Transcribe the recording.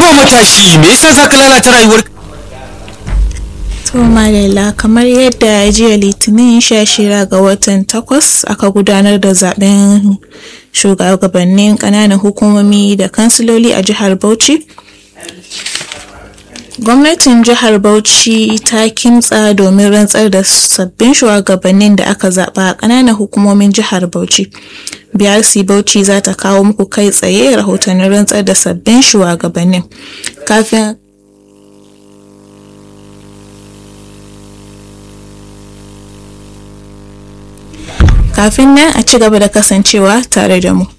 Haba matashi me yasa za ka lalata rayuwar To Malala kamar yadda jiya litinin sha shida ga watan takwas aka gudanar da zaben shugabannin kananan hukumomi da kansiloli a jihar Bauchi. Gwamnatin jihar Bauchi ta kimtsa domin rantsar da sabbin shugabannin da aka zaba a kananan hukumomin jihar Bauchi. BRC Bauchi za ta kawo muku kai tsaye rahotannin rantsar da sabbin shugabannin. Kafin kafin nan a ci gaba da kasancewa tare da mu.